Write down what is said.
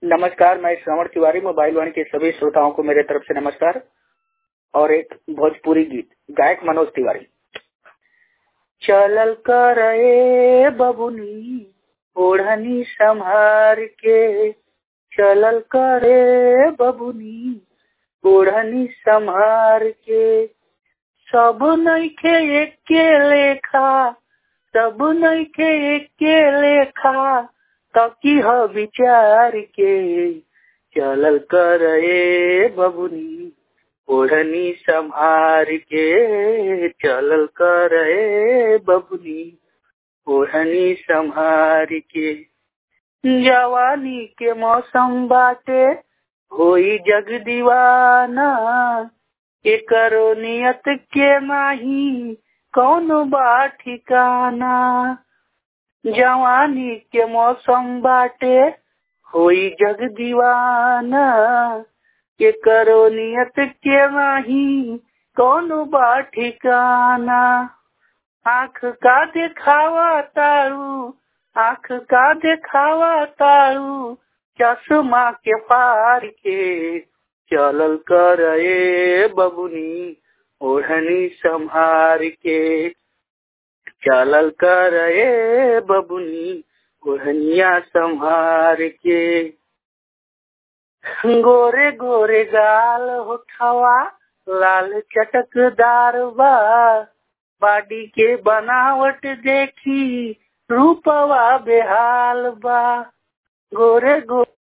नमस्कार मैं श्रवण तिवारी मोबाइल वाणी के सभी श्रोताओं को मेरे तरफ से नमस्कार और एक भोजपुरी गीत गायक मनोज तिवारी चलल कर ए बबुनी ओढ़नी संभार के चलल कर ए बबुनी ओढ़नी संभार के सब नइखे एके लेखा सब नइखे एके लेखा तकी ह विचार के चलल कर ए बबुनी ओढ़नी संभार के चलल कर ए बबुनी ओढ़नी संभार के जवानी के मौसम बाटे होई जग दीवाना एकरो नियत के नाही कौनो बा ठिकाना जवानी के मौसम बाटे होई जग दीवाना के करो नियत के नाही कौनो बा ठिकाना आँख का दिखावा तारू आँख का दिखावा तारू चश्मा के पार के चलल कर ए बबुनी ओढ़नी संभार के चलल कर ए बबुनी ओढ़निया संभार के गोरे गोरे गाल होठवा लाल चटकदार बा बाडी के बनावट देखी रूपवा बेहाल बा गोरे गोरे